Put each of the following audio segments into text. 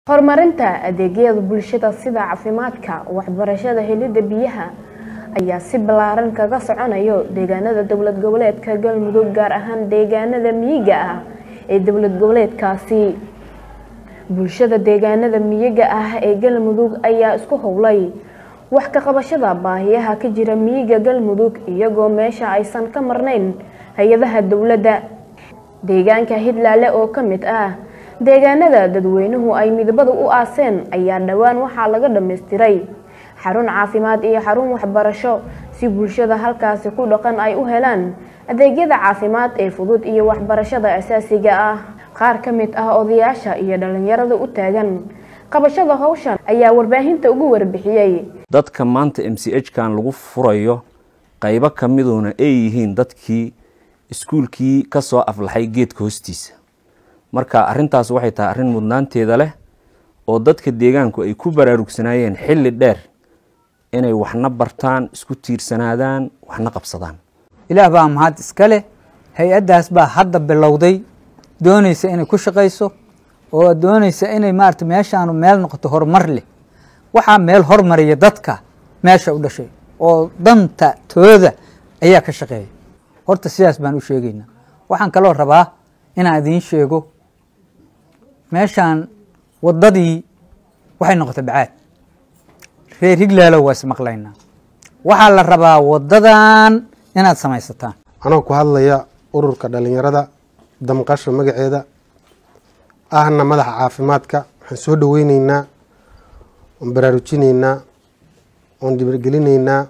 horumarinta adeegyada bulshada sida caafimaadka waxbarashada helidda biyaha ayaa si ballaaran kaga soconayo deegaanada dowlad goboleedka galmudug gaar ahaan deegaanada miyiga ah ee dowlad goboleedkaasi bulshada deegaanada miyiga ah ee galmudug ayaa isku howlay wax ka qabashada baahiyaha ka jira miyiga galmudug iyagoo meesha aysan ka marnayn hay-adaha dowladda deegaanka hidlaale oo ka mid ah deegaanada dadweynuhu ay midabada u aaseen ayaa dhowaan waxaa laga dhammaystiray xarun caafimaad iyo xarun waxbarasho si bulshada halkaasi ku dhaqan ay u helaan adeegyada caafimaad ee fudud iyo waxbarashada asaasiga ah qaar ka mid ah odayaasha iyo dhalinyarada u taagan qabashada howshan ayaa warbaahinta ugu warbixiyey dadka maanta m c h kan lagu furayo qaybo ka miduna ay yihiin dadkii iskuulkii ka soo aflaxay geedka hoostiisa marka arintaas waxay tahay arrin mudnaanteeda leh oo dadka deegaanku ay ku baraarugsanaayeen xilli dheer inay waxna bartaan isku tiirsanaadaan waxna qabsadaan ilaah baa mahad iska leh hay-addaas baa hadda bilowday doonaysa inay ku shaqayso oo doonaysa inay maarata meeshaanu meel noqoto horumar leh waxaa meel hormariya dadka meesha u dhashay oo danta tooda ayaa ka shaqeeya horta sidaas baan u sheegaynaa waxaan kaloo rabaa inaan idiin sheego meeshaan waddadii waxay noqotay bacaad reer higlaalow waa ismaqlaynaa waxaa la rabaa waddadan inaad samaysataan anoo ku hadlaya ururka dhalinyarada damqasho magaceeda ahna madaxa caafimaadka waxaan soo dhaweyneynaa oon baraarujinaynaa oon dhibargelinaynaa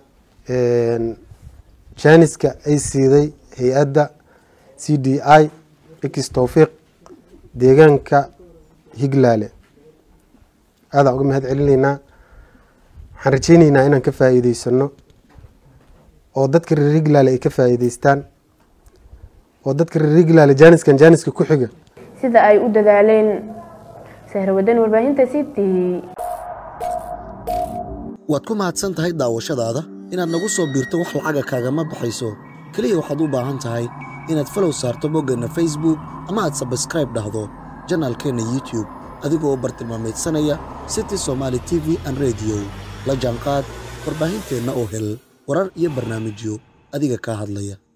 jaaniska ay siiday hay-adda c d i x towfiiq deegaanka higlaale aadaan uga mahad celinaynaa waxaan rajeyneynaa inaan ka faa'iideysano oo dadka reer higlaale ay ka faa'iideystaan oo dadka reer higlaale jaaniskan jaaniska ku xiga sida ay u dadaaleen sahrawadan warbaahinta c t waad ku mahadsan tahay daawashadaada inaad nagu soo biirto wax lacaga kaagama baxayso keliya waxaad u baahan tahay inaad falow saarto boggeenna facebook ama aad sabskraib dhahdo janaalkeenna youtube adigoo bartilmaamaydsanaya city somaali t v an rediyo la jaanqaad warbaahinteenna oo hel warar iyo barnaamijyo adiga kaa hadlaya